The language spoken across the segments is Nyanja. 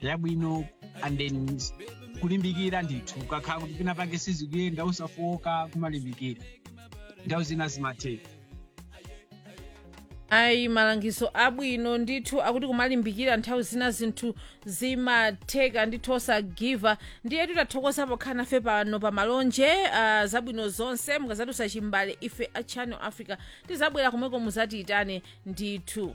yabwino and then kulimbikira ndithu ukakhala kuti pina pake sizikuyenda usafoka kumalimbikira nthawi zina zimatheka ayi malangizo abwino ndithu akuti kumalimbikira nthawi zina zinthu zimatheka ndithu osagiva ndiye titathokoza pokhala nafe pano pa malonje uh, zabwino zonse mukazatusa chimbale ife a channel africa tizabwera komweko muzatiyitane ndithu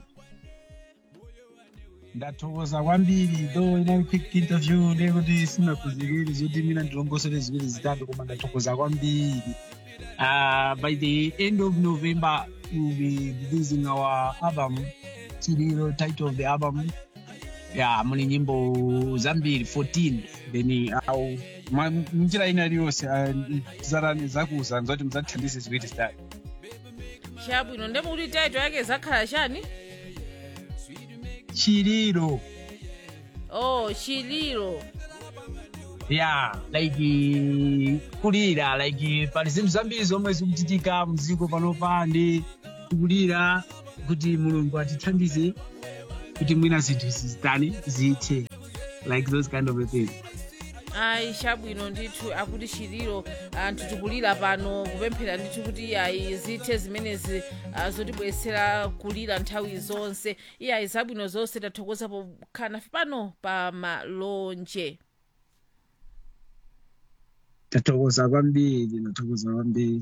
ndathokoza kwambiri though ina quick interview ndekuti sinakhuzikiri zoti mina ndilongosole ziwiri zitatu koma ndathokoza kwambiri uh, by the end of november we'll be releasing our album chililo title of the album yeah muli nyimbo zambiri 14 then au njira ina iliyonse zakuza zoti muzatithandize ziwiri zitatu chabwino ndemukuti taito yake zakhala chani chililo oh chililo yeah like kulira like pali zinthu zambiri zomwe zikuchitika mdziko panopa ndi kulira kuti mulungu atithandize kuti mwina zinthu zizitani zithe like those kind of a thing ayi chabwino ndithu akuti chililo anthu tikulira pano kupemphera ndithu kuti ayi zithe zimenezi ah, zotibwesera kulira nthawi zonse iyayi zabwino zonse tathokoza pokhala nafe pano pa malonje tathokoza kwambiri tathokoza kwambiri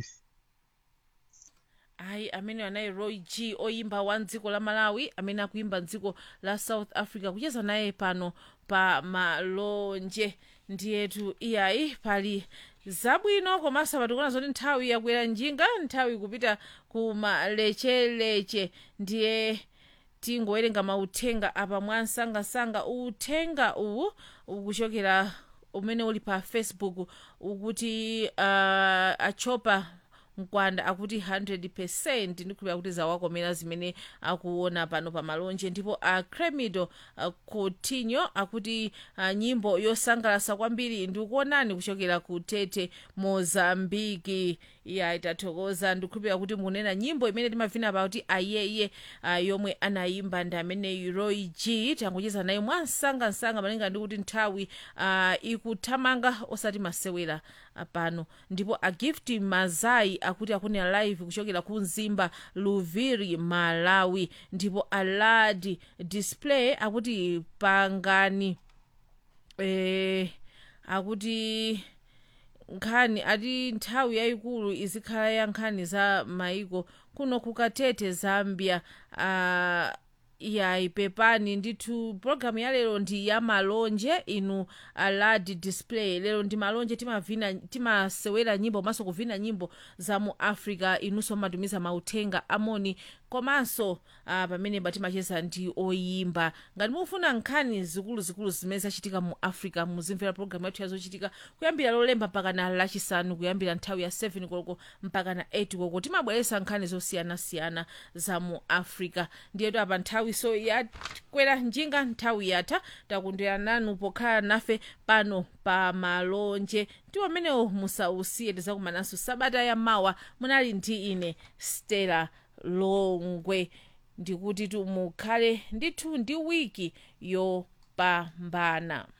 ayi amene anayi roy g oyimba wa mdziko la malawi amene akuimba mdziko la south africa kucheza naye pano pa malonje ndiyetu iyayi pali zabwino komanso patikuona zoti nthawi yakwera njinga nthawi kupita ku malecheleche ndiye tingowerenga mauthenga apa mwansangasanga uthenga uwu ukuchokera umene uli pa facebook ukuti uh, achopa mkwanda akuti 100 ndikhulupira kuti zawakomera zimene akuona pano pa malonje ndipo a cremido uh, coutinho akuti uh, nyimbo yosangalasa kwambiri ndikuonani kuchokera ku tete mozambiki iya itathokoza ndikhulupira kuti munena nyimbo imene timavina pa kuti ayeye uh, yomwe anayimba ndi amene roy g tangocheza naye mwansangansanga malinga ndi kuti nthawi uh, ikuthamanga osati masewera uh, pano ndipo agift mazai akuti akunena live kuchokera ku mzimba luviri malawi ndipo aladi display akuti pangani eh, akuti nkhani ati nthawi yayikulu izikhala ya nkhani za maiko kuno kukatete zambia uh, yayi pepani ndithu pologalamu ya lero ndi ya malonje inu aladi display lero ndi malonje timavina timasewera nyimbo komanso kuvina nyimbo za mu africa inunso mmatumiza mauthenga amoni komanso uh, pamene timacheza ndi oyimba ngati mufuna nkhani zikuluzikulu zimene zachitika mu africa muzimvera pologalamu yathu yazochitika kuyambira lolemba mpaka na lachisanu kuyambira nthawi ya 7 koloko mpaka na 8 koloko timabweretsa nkhani zosiyanasiyana za mu africa ndiyetu apa nthawi so yakwera njinga nthawi yatha takondwera nanu pokhala nafe pano pa malonje ndi pamenewo musausiye tizakumananso sabata ya mawa munali ndi ine stella longwe ndikuti tumukhale ndithu ndi wiki yopambana